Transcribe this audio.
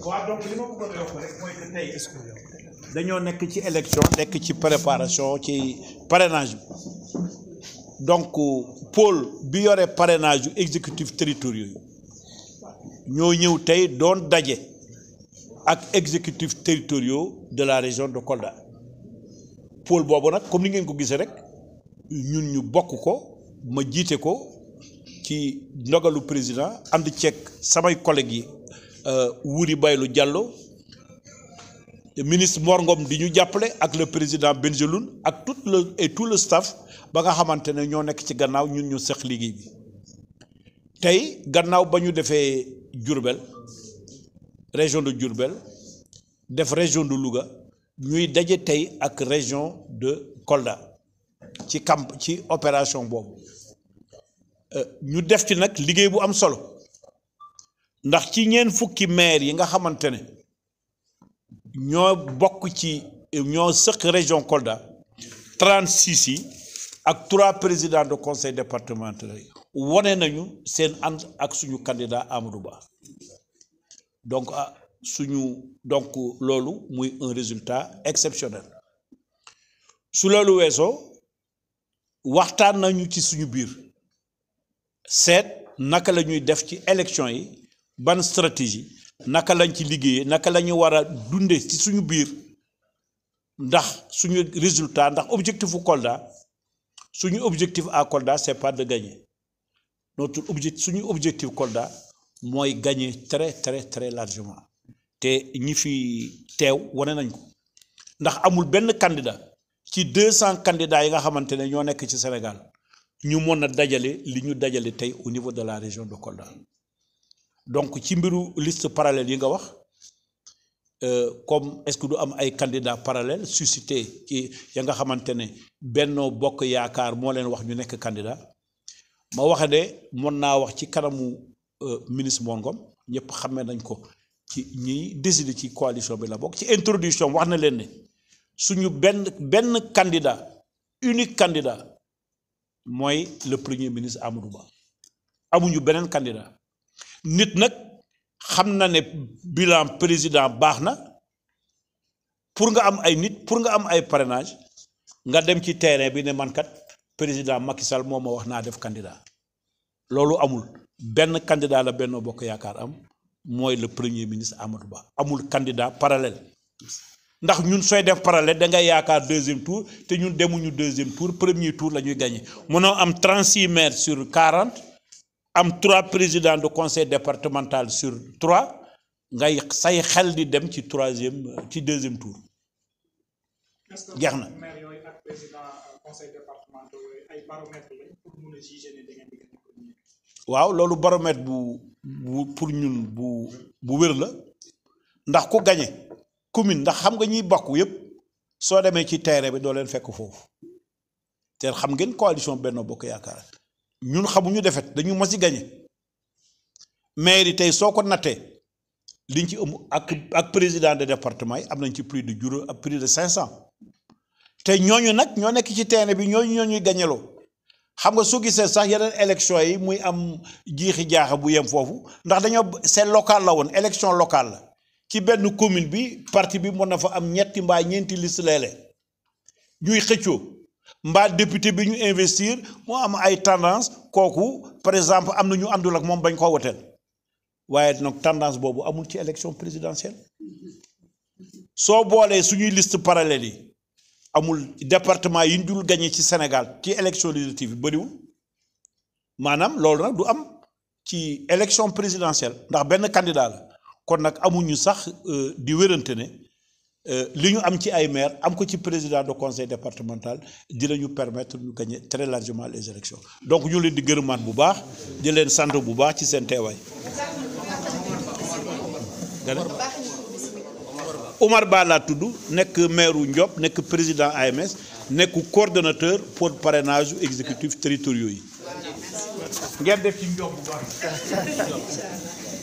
waaw donc li ma bëggoon a yokk rek mooy que tey dañoo nekk ci élection nekk ci préparation ci parrainage bi donc pôle bi yore parrainage yu exécutif territoriaux yi ñoo ñëw tey doon daje ak exécutif territoriaux de la région de Kolda pôle boobu nag comme ni ngeen ko gisee rek ñun ñu bokk ko ma jiite ko ci ndogalu président ànd ceeg samay collègues yi Wuri Baylu Diallo ministre Mor Ngom di ñu jàppale ak le président Benjeloun ak tout le et tout le staff ba nga xamante ne ñoo nekk ci gannaaw ñun ñu seq liggéey bi tey gannaaw ba ñu defee Diourbel région de Diourbel def région de Louga ñuy daje tey ak région de Kolda ci camp ci opération boobu ñu def ci nag liggéey bu am solo ndax ci ñeen fukki maire yi nga xamante ne ñoo bokk ci ñoo sëq région Kolda 36 yi ak trois présidents de conseil départemental yi wane nañu seen ànd ak suñu candidat Amadou Ba donc ah suñu donc loolu muy un résultat exceptionnel su loolu weesoo waxtaan nañu ci suñu biir seet naka la ñuy def ci élection yi ban stratégie naka lañ ci liggéeyee naka la ñu war a dunde ci suñu biir ndax suñu résultat ndax objectifu Kolda suñu objectif à Kolda c'est pas de gagner notre objectif suñu objectif Kolda mooy gagner très très très largement te ñi fi teew wane nañ ko ndax amul benn candidat ci deux cent candidats yi nga xamante ne ñoo nekk ci Sénégal ñu mën a dajale li ñu dajale tey au niveau de la région de Kolda donc ci mbiru liste parallèle yi nga wax comme est-ce que du am ay candidats parallèles suscité ci ya nga xamante ne Benno Bokk Yaakaar moo leen wax ñu nekk candidat ma waxe de mën naa wax ci kanamu ministre Mor Ngom ñëpp xamee nañ ko ci ñiy décider ci coalition bi la bokk ci introduction wax na leen ne suñu benn benn candidat unique candidat mooy le premier ministre Amadou Ba amuñu beneen candidat nit nag xam na ne bilan président baax na pour nga am ay nit pour nga am ay parrainage nga dem ci terrain bi ne man kat président Macky Sall moo ma wax naa def candidat loolu amul benn candidat la Benno Bokk Yaakaar am mooy le premier ministre Amadou Ba amul candidat parallèle ndax ñun sooy def parallèle da ngay yaakaar deuxième tour te ñun demuñu deuxième tour premier tour la ñuy gagné mënoo am 36 maires sur 40 am trois présidents de conseil départemental sur trois ngay say xel di dem ci troisième ci deuxième tour jeex na. maire yooyu ak président conseil départemental yooyu ay baromètre lañ pour mun a juger ne da ngeen di gagné premier. waaw loolu baromètre bu bu pour ñun bu bu wér la ndax ku gagné commune ndax xam nga ñiy bokk yépp soo demee ci terrain bi doo leen fekk foofu te xam ngeen coalition Benno Bokk Yaakaar ñun xamuñu defet dañu mos a gagné maire yi tey soo ko nattee liñ ci ëm ak ak président de département yi am nañ ci plus de juróom ak plus de cinq cent te ñooñu nag ñoo nekk ci terrain bi ñooñu ñoo ñuy gañeloo xam nga su gisee sax yeneen élection yi muy am jiixi jaaxa bu yem foofu ndax dañoo c'est local la woon élection locale la ci benn commune bi parti bi mën na fa am ñetti mbaa ñeenti liste léeg-léeg ñuy xëccoo mbaa député bi ñu investir moo am ay tendance kooku par exemple am na ñu àndul ak moom bañ koo woteel waaye nag tendance boobu amul ci élection présidentielle soo boolee suñuy liste parallèle yi amul département yi ñu dul gagné ci Sénégal ci élection législative yi bëriwul maanaam loolu nag du am ci élection présidentielle ndax benn candidat la kon nag amuñu sax di wérante ne li ñu am ci ay maire am ko ci président de conseil départemental dinañu permettre ñu gagner très largement les élections donc ñu leen di gërëmaat bu baax di leen sant bu baax ci seen teewaay. Omar Ba laa tudd nekk maire wu Ndiop nekk président AMS nekk coordonnateur pour parrainage exécutif territoriaux yi ngeen def ci Ndiop bu baax.